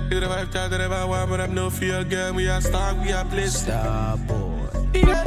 You the vibe, chat, the vibe, one, but I'm no fear, girl. We are star, we are place. Star boy. Yeah,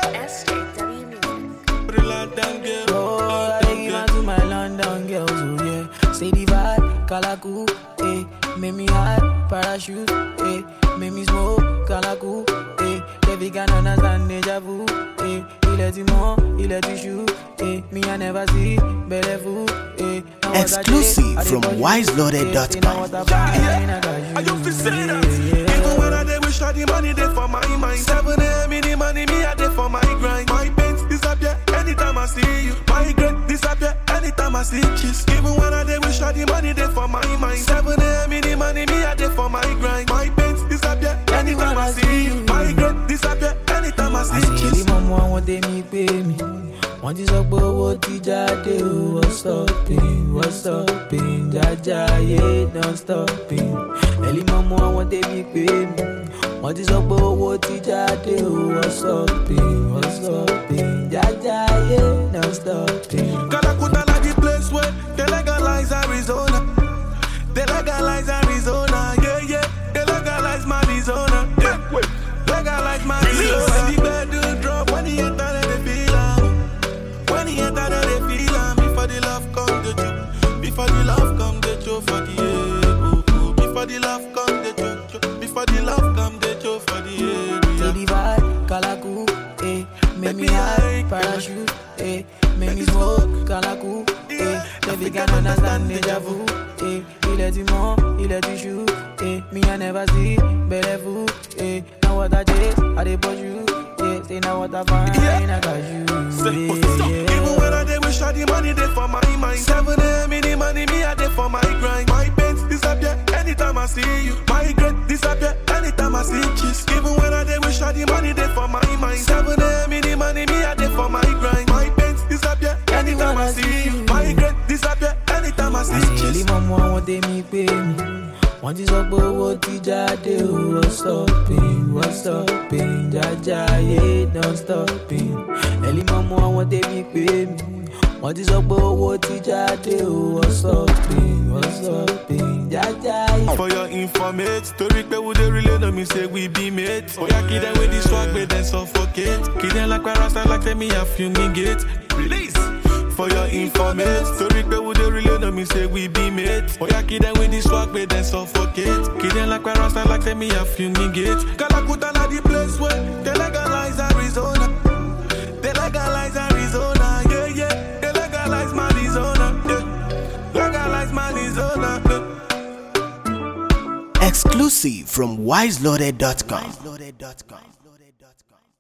SJW Music. put it loud down, girl. Oh, Loud I down, give girl. out to my London girls, oh yeah. Say the vibe, Kalaku, eh. Make me hot, parachute, eh. Make me smoke, Kalaku, eh. Baby can understand deja vu, eh. Il est du monde, il est du chou, eh. Me I never see, belle vous, eh. Now what I Exclusive did, I did from for you, wiseloaded.com. eh. Say now what I buy, I got you, I used to say yeah, that. yeah. Even when I dey wish all the money dey for my mind. Seven a.m. in the money, me I dey for my grind. My pains disappear anytime I see you. My regret disappear anytime I see kiss. Even when I dey wish all the money dey for my mind. Seven a.m. in the money, me I dey for my grind. My pains disappear anytime I see you. My regret disappear anytime I see àṣírí kiss. mọ́mọ́ àwọn tèmi pé mi wọ́n ti sọ pé owó ti jáde o wọ́n stopping wọ́n stopping jájá ayé don stopping ẹ̀lí mọ́mọ́ àwọn tèmi pé mi wọ́n ti sọ pé owó ti jáde o wọ́n stopping wọ́n stopping jájá ayé don stopping. Calacuta like the place where they legalize Arizona. They legalize Arizona, yeah, yeah. They legalize Arizona, yeah. Legalize Arizona. When the bedroom drop, when the enter, then they feel am. When the enter, then they feel am. Before the love come, the joke. Before the love come, the joke for the ego. Before the love come, the joke. Before the love come, the joke for the Say ego. the vibe, Kalaku, eh. Make me high, parachute, eh. Make me smoke, Kalaku, eh. Baby can understand deja vu, eh. Il est du monde, il est du chou, eh. Me I never see, belle vous, eh. Now what I chase, I dey push you, yeah. Say now what I find, Yeah. I got you, Say, yeah, what's up? yeah. Even when I dey wish all the money dey for my mind. Seven a.m. in the money, me I dey for my grind. My pains disappear anytime I see you. My regret disappear anytime I see kiss. Even when I dey wish all the money dey for my mind. Seven a.m. in the money, me I dey for my grind. My pains disappear anytime I see you. My regret disappear anytime I see àṣírí kiss. mọ́mọ́ àwọn tèmi pé mi wọ́n ti sọ pé owó ti jáde o wọ́n stopping wọ́n stopping jájá ayé don stopping ẹ̀lí mọ́mọ́ àwọn tèmi pé mi wọ́n ti sọ pé owó ti jáde o wọ́n stopping wọ́n stopping jájá ayé. For your informate, story pe we dey relay no me say we be mates. Oya kid them with the swag, but then suffocate. Kid them like rasta like tell me I fumigate. Release. For your informate, story pe we dey relay no me say we be mates. Oya kid them with the swag, but then suffocate. Kid them like rasta like tell me I fumigate. Calacuta na the place where they legalize Arizona. They legalize Arizona, yeah yeah. They legalize Arizona, yeah. Legalize Arizona, yeah. Exclusive from wiseloaded.com.